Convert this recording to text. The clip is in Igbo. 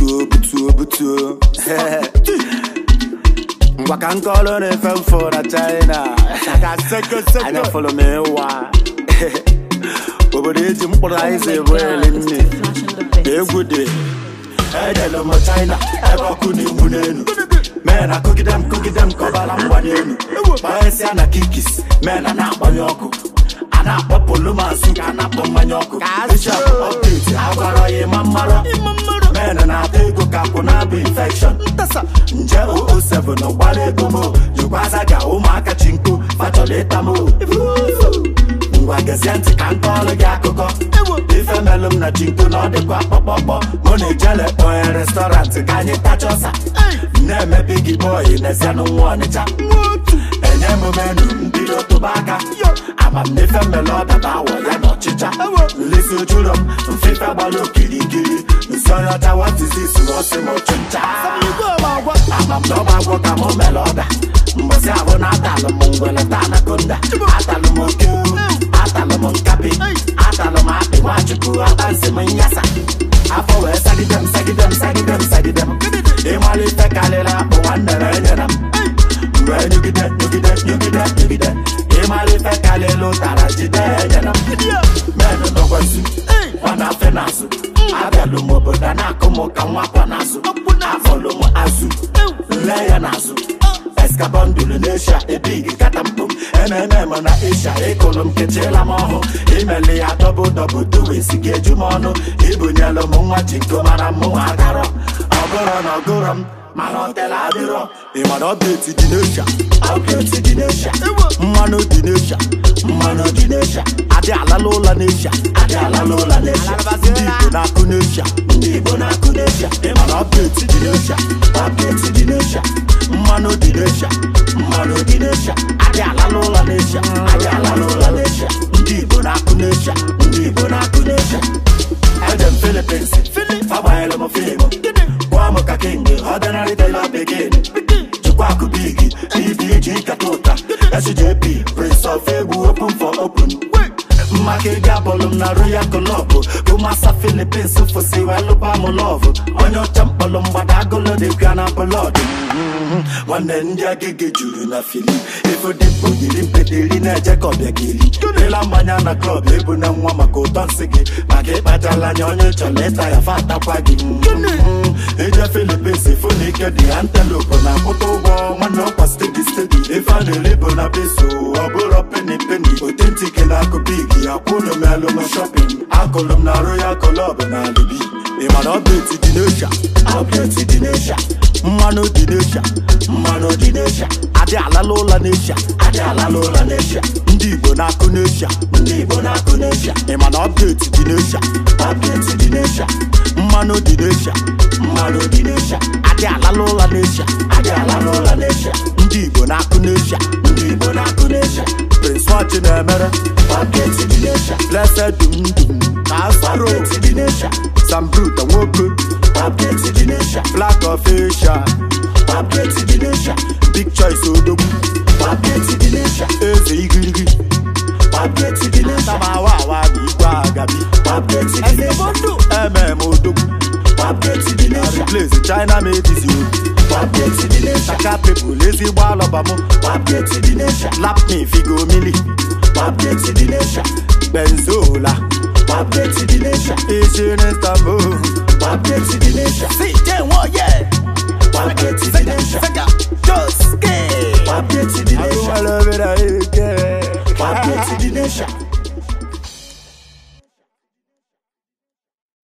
butuo butuo butuo ngwa ka nkọlụ na-efe mfụ na china anya fụlụ m ịwa obodo eji mkpụrụ aịza ebu eli nne egwu dị ejelu m china ebe ọkụ na-egbu n'elu mee na kogide m kogide m kọbara mgbanye elu gbanyesịa na kikis mee na na-agbanye ọkụ a na-akpọ polomasu ka a na-akpọ mmanya ọkụ bishop update agwara ya ịma mmarọ men na-ata ego ka kwụ na-abụ infection nje 007 gbara ego mo jikwaza ga ụmụaka chi nko fachọrọ ịta mo ngwa gezie ntị ka m kọọrọ gị akụkọ ife melụ m na chinko na ọ dịkwa kpọkpọkpọ mụ na ijele kpọnye restọrantị ka anyị tachọsa na-eme bigi bọyị n'ezianụ nwa ọnịcha enye m menu mbido tụba aka amamnefe mmele ọdaba awọ ya na ọchịcha nlesi ojuro m mfefe gbara okirikiri nsọnyọcha watizis ọsị m ọchụncha amamdọba agwọ ka mụ mere ọda mgbọsị ahụ na atalụ m ngwele ta anakonda atalụ m oke atalụ m nkapi atalụ m akpị nwachukwu abansị m nyasa afọ wee sagide m sagide m sagide m sagide m ịmalite karịrị akpụ nwanne na enyere m mgbe nyugide nyugide nyugide nyugide ịmalite karịrị ụtara jide enyere m menụ nọgwazi nwana afe n'azụ abịalụ m obodo na-akụ m ka nwakwa n'azụ afọlụ m azụ nle ya n'azụ eskabọndụlụ n'eshia ebigi kata mkpum ememe na esha ịkụlụ m kechiela m ọhụ imeli ya dọbụ dọbụ duwesi gị eju m ọnụ ibunyelụ m nwa jinko mara mụ agarọ ọgụrọ na ọgụrọ m mana ọtela adịrọ ịmana ọbdeti dị n'esha ọbdeti dị n'esha mmanụ dị n'esha mmanụ dị n'esha adị alala ụlọ n'esha adị alala ụlọ n'esha ndị igbo na-akụ n'esha ndị igbo na-akụ n'esha ịmana ọbdeti dị n'esha ọbdeti dị n'esha mmanụ dị n'esha mmanụ dị n'esha adị alala ụlọ n'esha adị alala ụlọ n'esha ndị igbo na-akụ n'esha ndị igbo na-akụ n'esha ejem filipins agbanyela m fiimu gwa m ka king ọdịnarị tela begin chukwaku bigi ebg kata ụta sjp prince of egwu open for open mmaka ego abọlụ m na royal club bụ masa filipins fụsi welụba m lọv onye ọcha mkpọlụ mgbada agụlụ dịbịa na blọd nwanne ndị agịgị juru na fili ifodimkpo yiri mpeteri na-eje ka ọbịa gị eri ịla mmanya na klọb ebu na nwa maka ụtọ nsị gị maka ịkpachala anya onye chọrọ ịta ya fa atakwa gị ije filipins fụ na ike dị antelope na-akwụta ụgwọ nwanne ọkwa stedi stedi ife a na-eri bụ na peso ọ bụrụ peni peni otentik na akụ big ya kwụnụ m elụ m shọpin akụlụ m na royal club na alibi ịmana ọbdeti dị n'esha ọbdeti dị n'esha mmanụ dị n'esha mmanụ dị n'esha adị alala ụlọ n'esha adị alala ụlọ n'esha ndị igbo na-akụ n'esha ndị igbo na-akụ n'esha ịmana ọbdeti dị n'esha ọbdeti dị n'esha mmanụ dị n'esha mmanụ dị n'esha adị alala ụlọ n'esha adị alala ụlọ n'esha ndị igbo na-akụ n'esha ndị igbo na-akụ n'esha prince wachi na-emere ọbdeti dị n'esha blessed dum dum ka asaro dị n'esha sambruta nwoke ọbdeti dị n'esha black of asia ọbdeti dị n'esha big choice odogwu ọbdeti dị n'esha eze igirigi ọbdeti dị n'esha tamawa awa bụ igwe agabi ọbdeti dị n'esha mm odogwu ọbdeti dị n'esha replace china made is you ọbdeti dị n'esha saka people ezigbo alọba mụ ọbdeti dị n'esha lap me figo mili ọbdeti dị n'esha benzola ọbdeti dị n'esha isi n'istanbul ọbdeti dị n'esha si jenwo ye ọbdeti dị n'esha Josuke. ọbdeti dị n'esha Agụmalụ obere ike. ọbdeti dị n'esha